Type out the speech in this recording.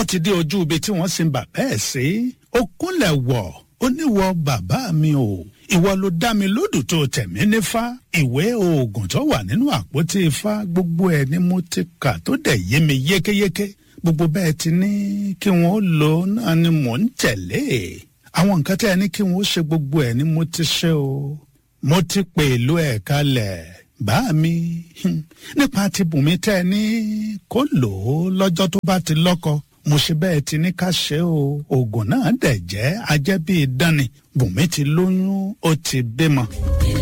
ti dé ojú ibi tí wọ́n sin bàbá ẹ̀ sí ó kúnlẹ̀ wọ̀ ó níwọ̀ bàbá mi o ìwọ ló dá mi lódù tó tẹ̀mí nífá ìwé oògùn tó wà nínú àpótí ifá gbogbo ẹ̀ ni mo ti kà tó dẹ̀ yé mi yékéyéké gbogbo bẹ́ẹ̀ ti ní kí wọ́n lò ó náà ni mò ń tẹ̀lé àwọn nǹkan tẹ́ ẹ ní kí wọ́n ṣe gbogbo ẹ̀ ni mo ti ṣe o mo ti pè ìlú ẹ̀ kalẹ̀ bá mi nípa ti bùnmi tẹ́ ẹ ní kó lò ó lọ́jọ́ tó bá ti lọ́kọ mo ṣe bẹ́ẹ̀ ti ní ká ṣe o oògùn náà dẹ̀ jẹ́ ajẹ́ bíi dánni bùnmi ti lóyún ó ti bímọ.